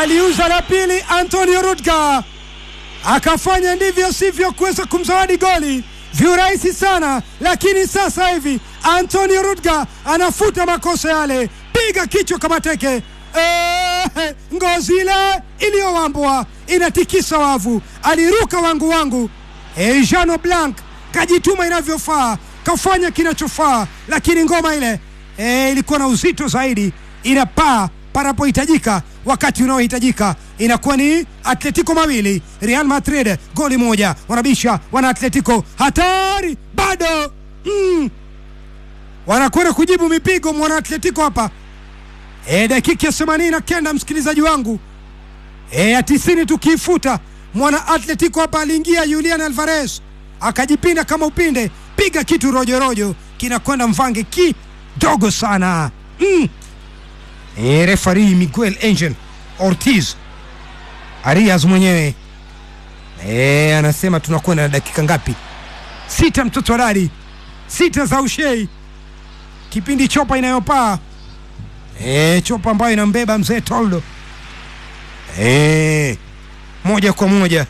aliuza la pili Antonio Rudga akafanya ndivyo sivyo kuweza kumzawadi goli viurahisi sana, lakini sasa hivi Antonio Rudga anafuta makosa yale, piga kichwa kama teke. Eh, ngozi ile iliyowambwa inatikisa wavu, aliruka wangu wangu. Eh, Jano Blanc kajituma inavyofaa, kafanya kinachofaa, lakini ngoma ile eh, ilikuwa na uzito zaidi, inapaa panapohitajika wakati unaohitajika inakuwa ni Atletico mawili Real Madrid goli moja, wanabisha wana Atletico, hatari bado mm. wanakwenda kujibu mipigo mwana Atletico hapa e, dakika ya themanini na kenda msikilizaji wangu e, ya tisini tukiifuta mwana Atletico hapa aliingia Julian Alvarez akajipinda kama upinde, piga kitu rojorojo kinakwenda mvange kidogo sana mm. E, refari Miguel Angel Ortiz Arias mwenyewe e, anasema tunakwenda na dakika ngapi? Sita, mtoto wa dadi, sita za ushei, kipindi chopa inayopaa e, chopa ambayo inambeba mzee Toldo e, moja kwa moja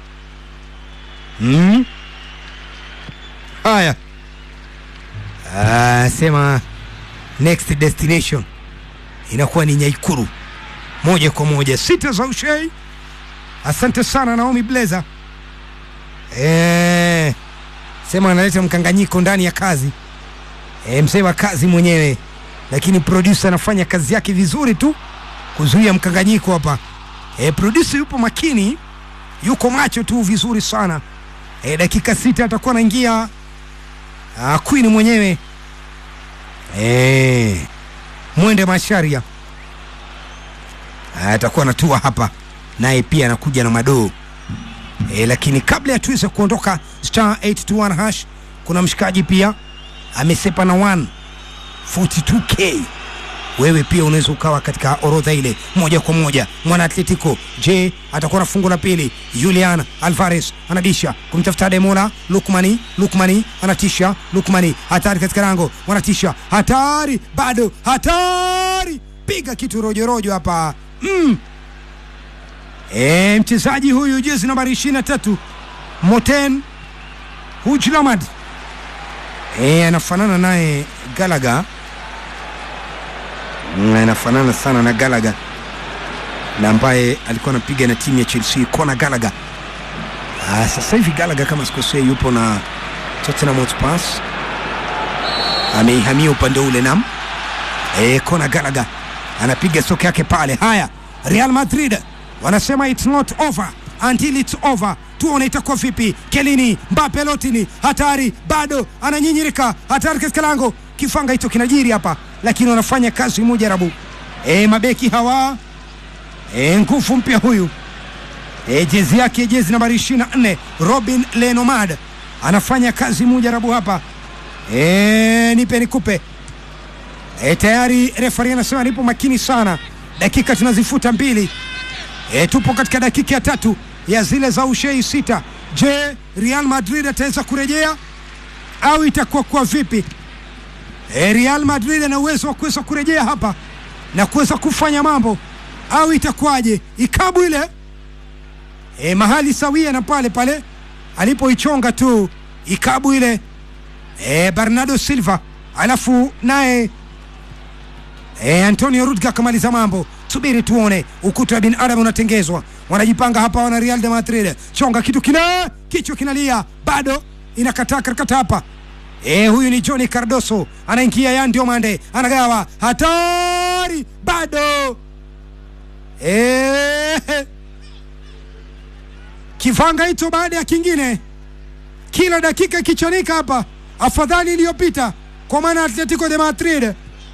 mm. Haya, sema next destination inakuwa ni Nyaikuru moja kwa moja, sita za ushei. Asante sana Naomi Blazer. E, sema analeta mkanganyiko ndani ya kazi e, msema kazi mwenyewe, lakini producer anafanya kazi yake vizuri tu kuzuia mkanganyiko hapa. E, producer yupo makini, yuko macho tu vizuri sana. E, dakika sita atakuwa anaingia Queen mwenyewe e, Mwende Masharia atakuwa anatua hapa naye pia anakuja na madoo e, lakini kabla ya tuweze kuondoka star 821 hash, kuna mshikaji pia amesepa na 142k. Wewe pia unaweza ukawa katika orodha ile moja kwa moja. Mwana Atletico je, atakuwa na fungu la pili? Julian Alvarez anadisha kumtafuta Demola Lukmani, Lukmani anatisha, Lukmani hatari katika lango, wanatisha hatari, bado hatari, piga kitu rojorojo hapa mm. E, mchezaji huyu jezi nambari ishirini na tatu Moten Hujlamad e, anafanana naye Galaga anafanana sana na Galaga na ambaye alikuwa anapiga na timu ya Chelsea Conor Gallagher. Ah, sasa hivi Gallagher kama sikosei yupo na Tottenham Hotspur, ameihamia upande ule nam e, Conor Gallagher anapiga soka yake pale. Haya, Real Madrid wanasema it's not over until it's over. Tuone itakuwa vipi. Kelini Mbappe Lotini, hatari bado, ananyinyirika, hatari katika lango. Kifanga hicho kinajiri hapa, lakini wanafanya kazi mujarabu. E, mabeki hawa e, nguvu mpya huyu e, jezi yake jezi nambari 24 Robin Lenomad anafanya kazi mujarabu hapa. E, nipe nikupe. E, tayari refari anasema nipo makini sana, dakika tunazifuta mbili. E, tupo katika dakika ya tatu ya zile za ushei sita. Je, Real Madrid ataweza kurejea au itakuwa kwa vipi? E, Real Madrid ana uwezo wa kuweza kurejea hapa na kuweza kufanya mambo au itakuwaje? Ikabu ile e, mahali sawia na pale pale alipoichonga tu ikabu ile e, Bernardo Silva alafu naye e, Antonio Rudga akamaliza mambo. Subiri tuone, ukuta wa binadamu unatengezwa, wanajipanga hapa, wana Real de Madrid. Chonga kitu kina kichwa kinalia, bado inakataa karakata hapa. E, huyu ni Johnny Cardoso anaingia, ya ndio mande anagawa, hatari bado e, kivanga hicho baada ya kingine, kila dakika ikichanika hapa, afadhali iliyopita kwa maana Atletico de Madrid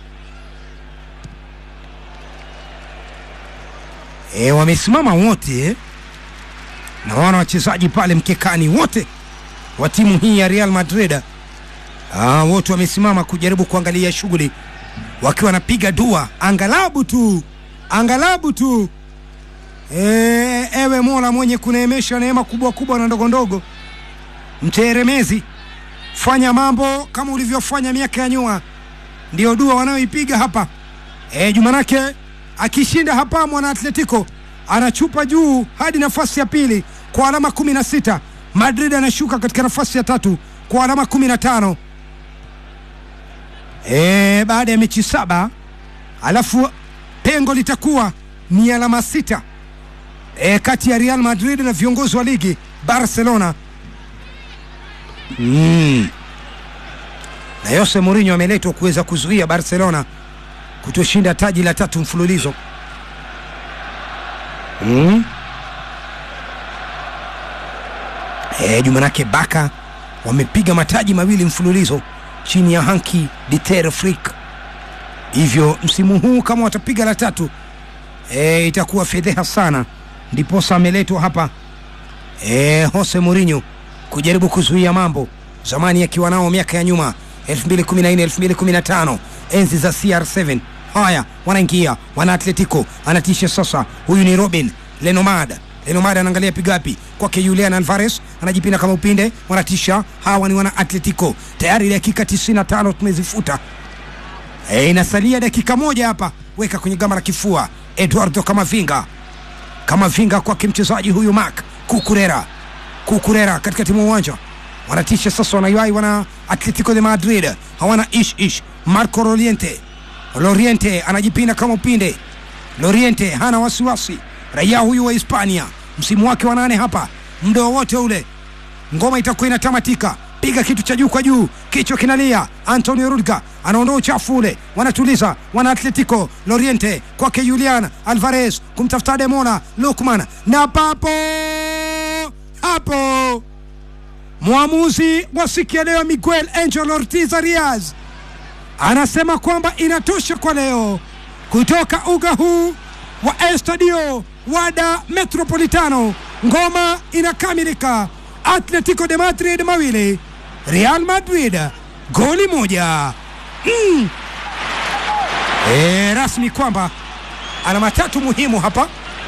e, wamesimama wote eh? Naona wachezaji pale mkekani wote wa timu hii ya Real Madrid ah, wote wamesimama kujaribu kuangalia shughuli wakiwa wanapiga dua, angalabu tu angalabu tu e, ewe Mola mwenye kuneemesha neema kubwa kubwa na ndogo ndogo, mteeremezi, fanya mambo kama ulivyofanya miaka ya nyuma. Ndio dua wanayoipiga hapa e, Jumanake akishinda hapa mwana Atletico anachupa juu hadi nafasi ya pili kwa alama 16. Madrid anashuka katika nafasi ya tatu kwa alama 15 e, baada ya mechi saba, alafu pengo litakuwa ni alama sita e, kati ya Real Madrid na viongozi wa ligi Barcelona mm. na Jose Mourinho ameletwa kuweza kuzuia Barcelona kutoshinda taji la tatu mfululizo mm. E, Jumanake Baka wamepiga mataji mawili mfululizo chini ya Hanki Dieter Flick, hivyo msimu huu kama watapiga la tatu e, itakuwa fedheha sana. Ndiposa ameletwa hapa e, Jose Mourinho kujaribu kuzuia mambo, zamani akiwa nao miaka ya nyuma 2014 2015 enzi za CR7. Haya, wanaingia wana Atletico, anatisha sasa. Huyu ni Robin Lenomad. Lenomad anaangalia pigapi kwake Julian Alvarez, anajipinda kama upinde, wanatisha. Hawa ni wana Atletico. Tayari dakika 95 tumezifuta. E, inasalia dakika moja hapa, weka kwenye gamba la kifua. Eduardo Kamavinga, Kamavinga kwake mchezaji huyu Mark Kukurera, Kukurera katika timu uwanja wanatisha sasa, wanaiwai wana Atletico de Madrid hawana ish ish. Marco Loriente, Loriente anajipinda kama upinde. Loriente hana wasiwasi, raia huyu wa Hispania, msimu wake wa nane hapa, muda wowote ule ngoma itakuwa inatamatika. Piga kitu cha juu kwa juu, kichwa kinalia. Antonio Rudiger anaondoa uchafu ule, wanatuliza wana Atletico. Loriente kwake Julian Alvarez kumtafuta Demola Lukman, na papo hapo mwamuzi wa siku ya leo Miguel Angel Ortiz Arias anasema kwamba inatosha kwa leo kutoka uga huu wa Estadio Wada Metropolitano. Ngoma inakamilika, Atletico de Madrid mawili Real Madrid goli moja. Mm. E, rasmi kwamba alama tatu muhimu hapa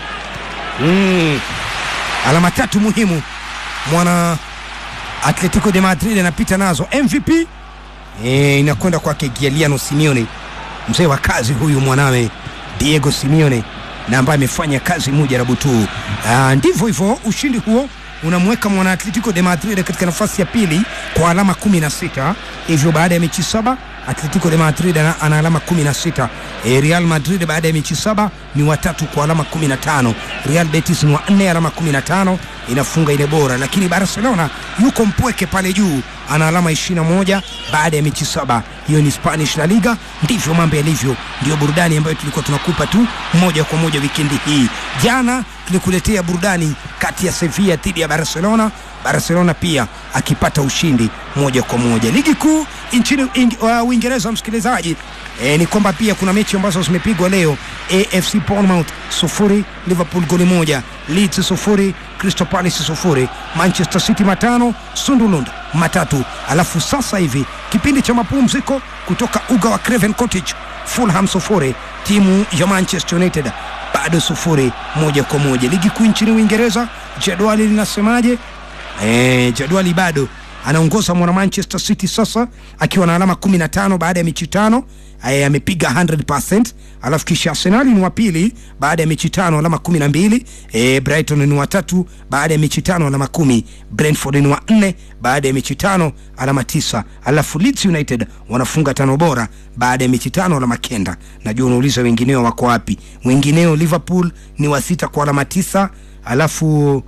mm. alama tatu muhimu mwana Atletico de Madrid anapita nazo. MVP e, inakwenda kwake Giuliano Simeone, mzee wa kazi huyu, mwanawe Diego Simeone na ambaye amefanya kazi mujarabu tu. Ndivyo hivyo, ushindi huo unamweka mwana Atletico de Madrid katika nafasi ya pili kwa alama 16. Hivyo baada ya mechi saba Atletico de Madrid ana, ana alama 16. E, Real Madrid baada ya mechi saba ni watatu kwa alama 15. Real Betis ni wa nne alama 15, inafunga ile bora, lakini Barcelona yuko mpweke pale juu ana alama 21 baada ya mechi saba. Hiyo ni Spanish La Liga. Ndivyo mambo yalivyo, ndio burudani ambayo tulikuwa tunakupa tu moja kwa moja wikendi hii. Jana tulikuletea burudani kati ya Sevilla dhidi ya Barcelona, Barcelona pia akipata ushindi moja kwa moja. Ligi kuu nchini Uingereza, uh, msikilizaji e, ni kwamba pia kuna mechi ambazo zimepigwa leo. AFC Bournemouth sufuri, Liverpool goli moja, Leeds sufuri, Crystal Palace sufuri, Manchester City matano, Sunderland matatu. Alafu sasa hivi kipindi cha mapumziko kutoka uga wa Craven Cottage, Fulham sufuri, timu ya Manchester United bado sufuri moja kwa moja. Ligi kuu nchini Uingereza, jadwali linasemaje? E, jadwali bado anaongoza mwana Manchester City sasa akiwa na alama 15 baada ya mechi tano amepiga 100%. Alafu kisha Arsenal ni wa pili baada ya mechi tano alama 12. E, Brighton ni wa tatu baada ya mechi tano alama kumi. Brentford ni wa nne baada ya mechi tano alama tisa. Alafu Leeds United wanafunga tano bora baada ya mechi tano alama kenda. Najua unauliza wengineo wako wapi? Wengineo Liverpool ni wa sita kwa alama tisa. Alafu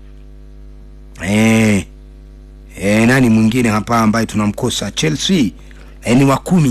eh E, nani mwingine hapa ambaye tunamkosa? Chelsea e, ni wa kumi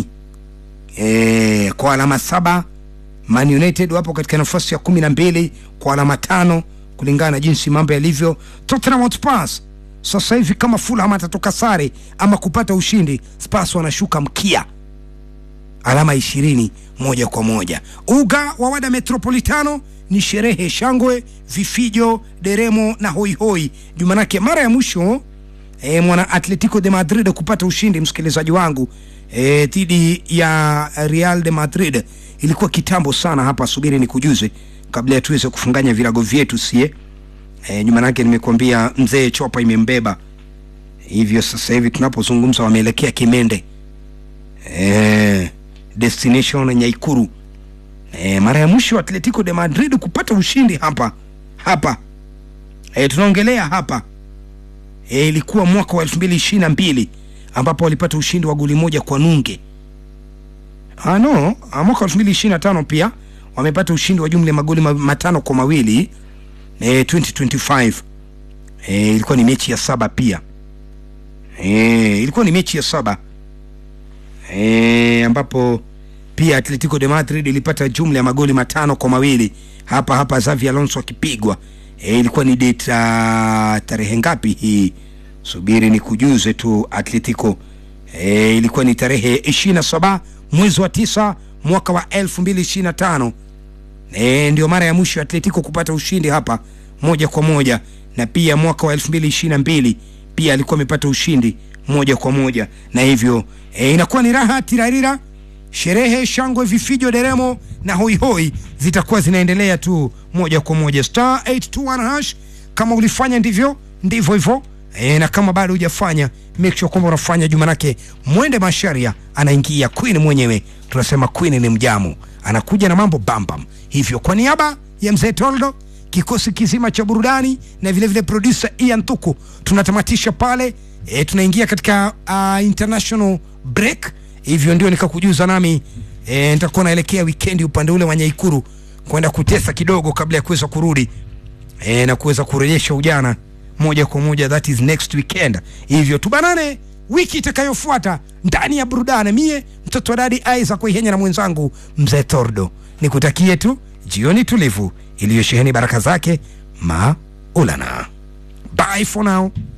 e, kwa alama saba. Man United wapo katika nafasi ya kumi na mbili kwa alama tano kulingana na jinsi mambo yalivyo. Tottenham Hotspur sasa hivi kama Fulham atatoka sare ama kupata ushindi, Spurs wanashuka mkia alama ishirini moja kwa moja. Uga wa Wada Metropolitano ni sherehe, shangwe, vifijo, deremo na hoihoi. Jumanake mara ya mwisho E, mwana Atletico de Madrid kupata ushindi msikilizaji wangu dhidi e, ya Real de Madrid ilikuwa kitambo sana hapa. Subiri ni kujuze kabla ya tuweze kufunganya virago vyetu sie. E, nyuma yake nimekuambia mzee chopa imembeba hivyo. Sasa hivi tunapozungumza wameelekea Kimende e, destination Nyaikuru. E, mara ya mwisho Atletico de Madrid kupata ushindi hapa hapa e, tunaongelea hapa e, ilikuwa mwaka wa elfu mbili ishirini na mbili ambapo walipata ushindi wa goli moja kwa nunge ah, no ah, mwaka wa elfu mbili ishirini na tano pia wamepata ushindi wa jumla ya magoli ma, matano kwa mawili e, 2025 e, ilikuwa ni mechi ya saba pia e, ilikuwa ni mechi ya saba e, ambapo pia Atletico de Madrid ilipata jumla ya magoli matano kwa mawili hapa hapa Xavi Alonso akipigwa. E, ilikuwa ni date uh, tarehe ngapi hii? Subiri ni kujuze tu Atletico. E, ilikuwa ni tarehe 27 mwezi wa tisa mwaka wa 2025. E, ndio mara ya mwisho Atletico kupata ushindi hapa moja kwa moja, na pia mwaka wa 2022 pia alikuwa amepata ushindi moja kwa moja, na hivyo e, inakuwa ni raha tirarira sherehe, shangwe, vifijo, deremo na hoihoi zitakuwa zinaendelea tu moja kwa moja. Star 821 hash, kama ulifanya ndivyo ndivyo hivyo e, na kama bado hujafanya make sure kwamba unafanya juu, manake mwende masharia anaingia queen mwenyewe. Tunasema queen ni mjamu, anakuja na mambo bambam. Hivyo kwa niaba ya mzee Toldo, kikosi kizima cha burudani na vile vile producer Ian Tuku, tunatamatisha pale e, tunaingia katika uh, international break hivyo ndio nikakujuza nami e, nitakuwa naelekea wikendi upande ule wa Nyaikuru kwenda kutesa kidogo kabla ya kuweza kurudi e, na kuweza kurejesha ujana moja kwa moja, that is next weekend. Hivyo tubanane wiki itakayofuata ndani ya burudani. Mie mtoto wa dadi Isaac Ihenya na mwenzangu mzee Tordo, nikutakie tu jioni tulivu iliyosheheni baraka zake maulana. Bye for now.